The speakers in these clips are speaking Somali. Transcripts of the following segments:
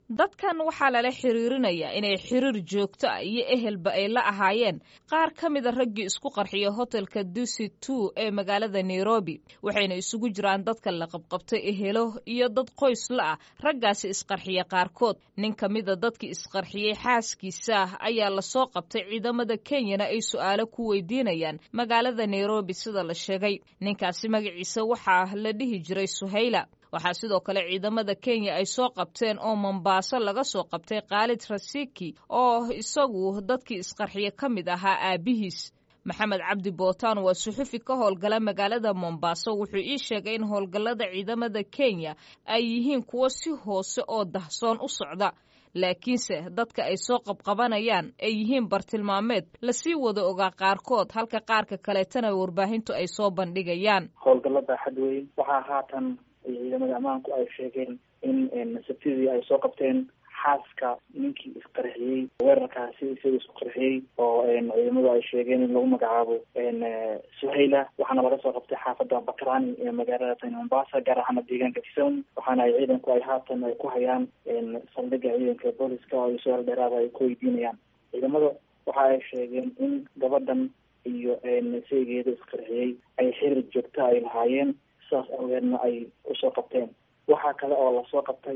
dadkan waxaa lala xiriirinayaa inay xiriir joogto ah iyo ehelba ay la ahaayeen qaar ka mida raggii isku qarxiya hotelka dusi two ee magaalada nairobi waxayna isugu jiraan dadka la qabqabtay ehelo iyo dad qoys la ah raggaasi isqarxiya qaarkood nin ka mida dadkii isqarxiyey xaaskiisa ayaa lasoo qabtay ciidamada kenyana ay su'aalo ku weydiinayaan magaalada nairobi sida la sheegay ninkaasi magaciisa waxaa la dhihi jiray suhayla waxaa sidoo kale ciidamada kenya ay soo qabteen oo mombaaso laga soo qabtay khaalid rasiki oo isagu dadkii isqarxiye ka mid ahaa aabihiis maxamed cabdi bootaan waa suxufi ka howlgala magaalada mombaaso wuxuu ii sheegay in howlgallada ciidamada kenya ay yihiin kuwo si hoose oo dahsoon u socda laakiinse dadka ay soo qabqabanayaan ay yihiin bartilmaameed lasii wada ogaa qaarkood halka qaarka kaleetana warbaahintu ay soo bandhigayaan howlgallada xadweyn waxaa haatan ciidamada ammaanku ay sheegeen in sabtidii ay soo qabteen xaaska ninkii isqarxiyey weerarkaasi isaga isku qarxiyey oo ciidamadu ay sheegeen in lagu magacaabo suhayla waxaana laga soo qabtay xaafada bakrani ee magaalada tani mombasa gaar ahaana deegaanka kisawn waxaana ay ciidanku ay haatan ay ku hayaan saldhiga ciidanka booliska oo su-aal dheeraada ay ku weydiinayaan ciidamada waxa ay sheegeen in gabadhan iyo seegeeda isqarxiyey ay xiriir joogta ay lahaayeen sidaas awgeedna ay usoo qabteen waxaa kale oo lasoo qabtay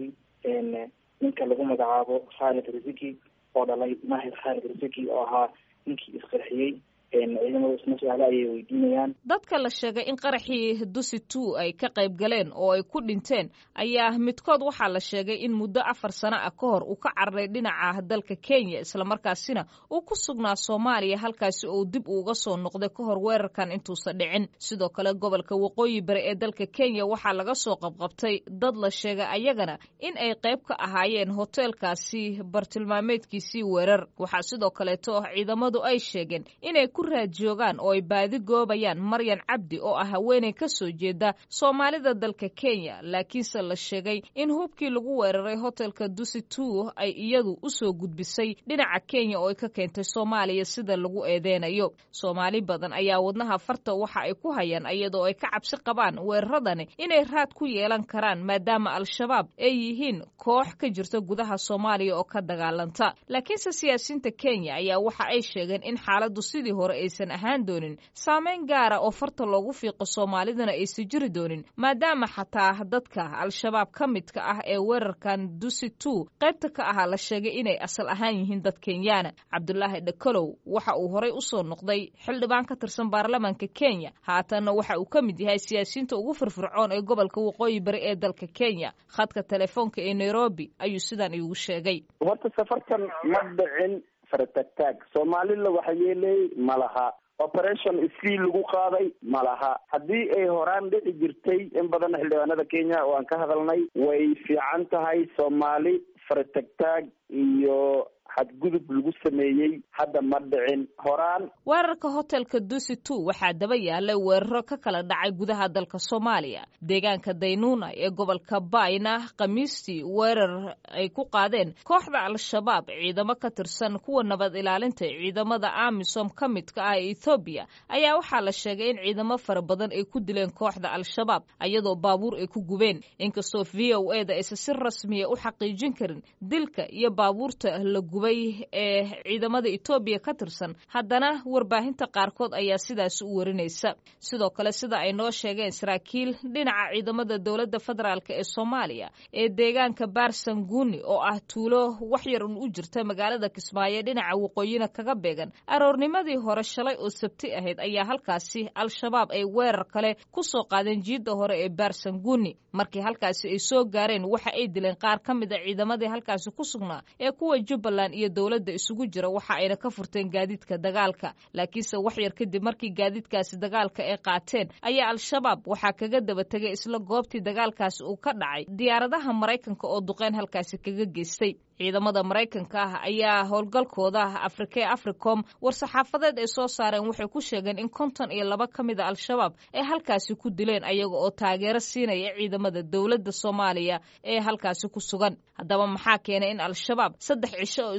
ninka lagu magacaabo khaalid rasiki oo dhalay mahir khaalid rasiki oo ahaa ninkii isqarxiyey ciidamadu isna su-aale ayay weydiinayaan dadka la sheegay in qaraxii dusi two ay ka qayb galeen oo ay ku dhinteen ayaa midkood waxaa la sheegay in muddo afar sano ah ka hor uu ka cararay dhinaca dalka kenya islamarkaasina uu ku sugnaa soomaaliya halkaasi oo dib uuga soo noqday ka hor weerarkan intuusan dhicin sidoo kale gobolka waqooyi bari ee dalka kenya waxaa laga soo qabqabtay dad la sheegay ayagana in ay qayb ka ahaayeen hoteelkaasi bartilmaameedkiisii weerar waxaa sidoo kaleeto ciidamadu ay sheegeen inay ku raad joogaan oo ay baadi goobayaan maryan cabdi oo ah haweeney ka soo jeeda soomaalida dalka kenya laakiinse la sheegay in hubkii lagu weeraray hotelka dusi two ay iyadu usoo gudbisay dhinaca kenya oo ay ka keentay soomaaliya sida lagu eedeynayo soomaali badan ayaa wadnaha farta waxa ay ku hayaan iyadoo ay ka cabsi qabaan weeraradani inay raad ku yeelan karaan maadaama al-shabaab ay yihiin koox ka jirta gudaha soomaaliya oo ka dagaalanta laakiinse siyaasiyiinta kenya ayaa waxa ay sheegeen in xaaladu sidii hore aysan ahaan doonin saameyn gaara oo farta loogu fiiqo soomaalidana aysan jiri doonin maadaama xataa dadka al-shabaab ka midka ah ee weerarkan dusi two qaybta ka ahaa la sheegay inay asal ahaan yihiin dad kenyaana cabdulaahi dhakalow waxa uu horey usoo noqday xildhibaan ka tirsan baarlamaanka kenya haatanna waxa uu ka mid yahay siyaasiyiinta ugu firfircoon ee gobolka waqooyi bari ee dalka kenya khadka telefoonka ee nairobi ayuu sidan iigu sheegay horta safarkan ma dhicin faratagtaag soomaalila waxa yeelay ma laha operation sfee lagu qaaday ma laha haddii ay horaan dhici jirtay in badan xildhibaanada kenya oo aan ka hadalnay way fiican tahay soomaali faratagtaag iyo xadgudub lagu sameeyey hadda ma dhicin horaan weerarka hotelka dusi two waxaa daba yaalay weeraro ka kala dhacay gudaha dalka soomaaliya deegaanka daynuuna ee gobolka bayna khamiistii weerar ay ku qaadeen kooxda al-shabaab ciidamo ka tirsan kuwa nabad ilaalinta ciidamada amisom ka midka ah ee ethoobiya ayaa waxaa la sheegay in ciidamo fara badan ay ku dileen kooxda al-shabaab iyadoo baabuur ay ku gubeen inkastoo v o e da aysan si rasmiya u xaqiijin karin dilka iyo baabuurta la gubay ee ciidamada etoobiya ka tirsan haddana warbaahinta qaarkood ayaa sidaas u warinaysa sidoo kale sida ay noo sheegeen saraakiil dhinaca ciidamada dowladda federaalk ee soomaaliya ee deegaanka baarsanguuni oo ah tuulo waxyar un u jirta magaalada kismaayo dhinaca waqooyina kaga beegan aroornimadii hore shalay oo sabti ahayd ayaa halkaasi al-shabaab ay weerar kale ku soo qaadeen jiidda hore ee baarsanguuni markii halkaasi ay soo gaareen waxa ay dileen qaar ka mid a ciidamadii halkaasi ku sugnaa ee kuwa jubbaland iyo dowladda isugu jira waxa ayna ka furteen gaadiidka dagaalka laakiinse wax yar kadib markii gaadiidkaasi dagaalka ay qaateen ayaa al-shabaab waxaa kaga daba tegay isla goobtii dagaalkaasi uu ka dhacay diyaaradaha maraykanka oo duqeyn halkaasi kaga geystay ciidamada maraykanka ah ayaa howlgalkooda afrika ee africom war-saxaafadeed ay soo saareen waxay ku sheegeen in konton iyo laba ka mid a al-shabaab ay halkaasi ku dileen ayaga oo taageero siinaya ciidamada dowladda soomaaliya ee halkaasi ku sugan haddaba maxaa keenay in al-shabaab saddex cisho oo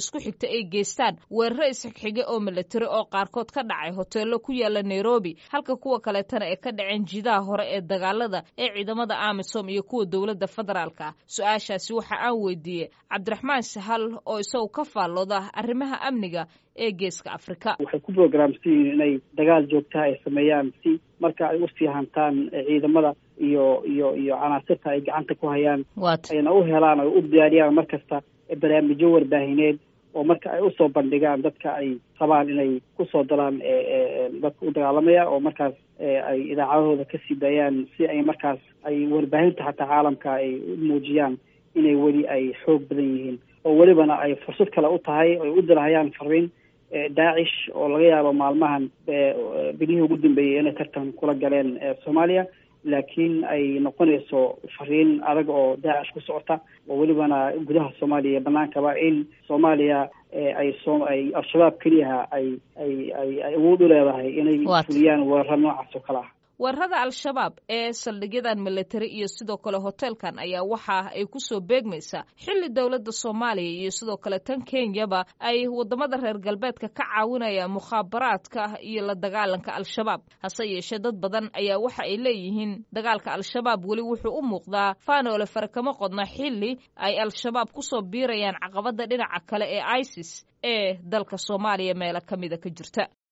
isku xigta ay geystaan weeraro isxigxige oo milatari oo qaarkood ka dhacay hoteello ku yaala nairobi halka kuwa kaleetana ay ka dhaceen jidaha hore ee dagaalada ee ciidamada amisom iyo kuwa dowladda federaalka su-aashaasi waxa aan weydiiyey cabdiraxmaan sahal oo isagu ka faallooda arrimaha amniga ee geeska afrika waxay ku programsan yihiin inay dagaal joogtaha ay sameeyaan si marka ay usii hantaan ciidamada iyo iyo iyo canaasirta ay gacanta ku hayaan ayna u helaan oo u diyaariyaan mar kasta barnaamijyo warbaahineed oo marka ay usoo bandhigaan dadka ay rabaan inay kusoo dalaan dadka u dagaalamaya oo markaas ay idaacadahooda kasii daayaan si ay markaas ay warbaahinta xataa caalamka ay u muujiyaan inay weli ay xoog badan yihiin oo welibana ay fursad kale u tahay ay u dirahayaan fariin daacish oo laga yaabo maalmahan bilihii ugu dambeeyey inay tartan kula galeen soomaaliya laakiin ay noqonayso fariin adag oo daacish ku socota oo welibana gudaha soomaaliya iyo banaankaba in soomaaliya ay so ay al-shabaab keliyaha ay ay ay ay awood u leedahay inay fuliyaan weeraro noocaas oo kale ah weerarada al-shabaab ee saldhigyadan militari iyo sidoo kale hoteelkan ayaa waxa ay kusoo beegmaysaa xilli dowladda soomaaliya iyo sidoo kale tan kenyaba ay wadamada reer galbeedka ka caawinayaan mukhaabaraadka iyo la dagaalanka al-shabaab hase yeeshee dad badan ayaa waxa ay leeyihiin dagaalka al-shabaab weli wuxuu u muuqdaa faanoole fare kama qodna xilli ay al-shabaab kusoo biirayaan caqabada dhinaca kale ee isis ee dalka soomaaliya meelo ka mida ka jirta